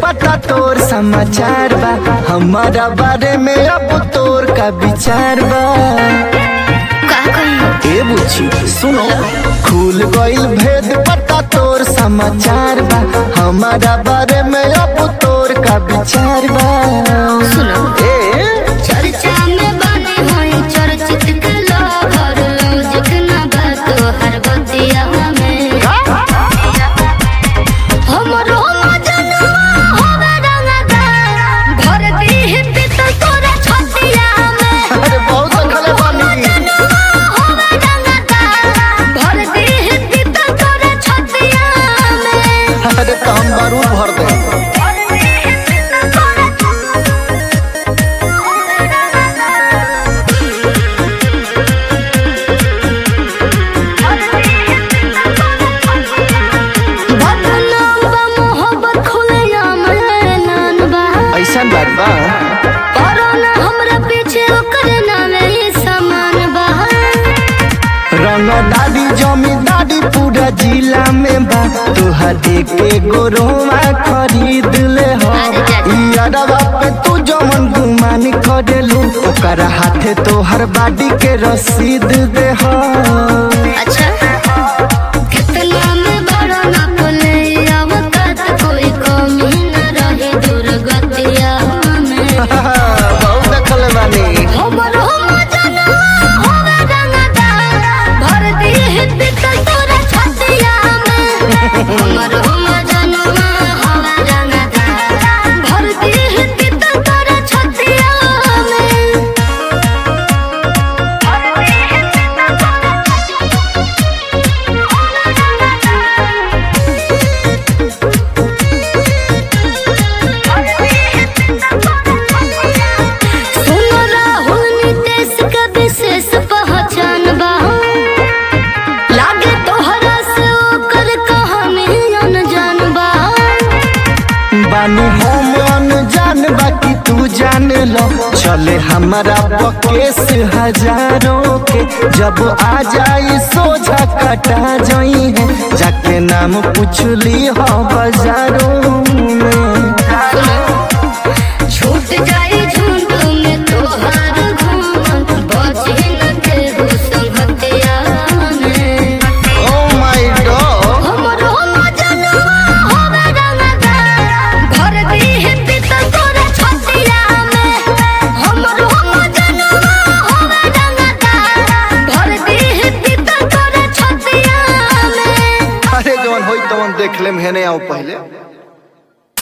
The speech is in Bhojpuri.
पता तोर समाचार बा हमारा बारे में अब तोर का विचार बा का कही ए बुच्ची सुनो खुल गइल भेद पता तोर समाचार बा हमारा बारे में अब तोर का विचार बा सुनो ए चर्चा में बने होई चर्चित के लोग लौजिक ना बात हर बतिया में हमरो मजनुआ होवे रंगदार भर दी पित तोरा छतिया में अरे बहुत देखले बानी मजनुआ होवे रंगदार भर दी पित तोरा छतिया में अरे तो हम बारूद भर दे भर दी पित तोरा बदनाम बा मोहब्बत खुलेआम ऐलान बा ऐसन बात बा परो ना हमरा पीछे ओकर नामे ही समान बा रंग दादी जमींदारी पूरा जिला में बा तुहर एक एगो रोमा खरीद ले हो यारवा पे तू जमन गुमान करेलू ओकर हाथे तोहर बाडी के रसीद दे हो अच्छा कितना में बड़ा ना बोले अवकात कोई कमी न रहे दुर्गतिया में बहुत देखल बानी हमरो मजनुआ होवे रंगदार भर दी हित तोरा छतिया में हमरो मजनुआ होवे रंगदार भर दी हित तोरा छतिया में भर दी हित तोरा सुनो राहुल नितेश का विशेष पहचान बा लागे तोहरा से ओकर कहानी अनजान बा बानी हम अनजान बाकी तू जान लो चले हमारा बकेस हजारों के जब आ जाई सोझा कटा जाई है जाके नाम पूछ ली हो बाजारों में छूट जाई झुंड में तोहार घूम बचे न केहू संगतिया में ओ माय गॉड हमरो मजनुआ होवे रंगदार भर दी हित तोरा छतिया में हमरो मजनुआ होवे रंगदार भर दी हित तोरा छतिया में अरे जवन होई तवन देख लेम हेने आओ पहले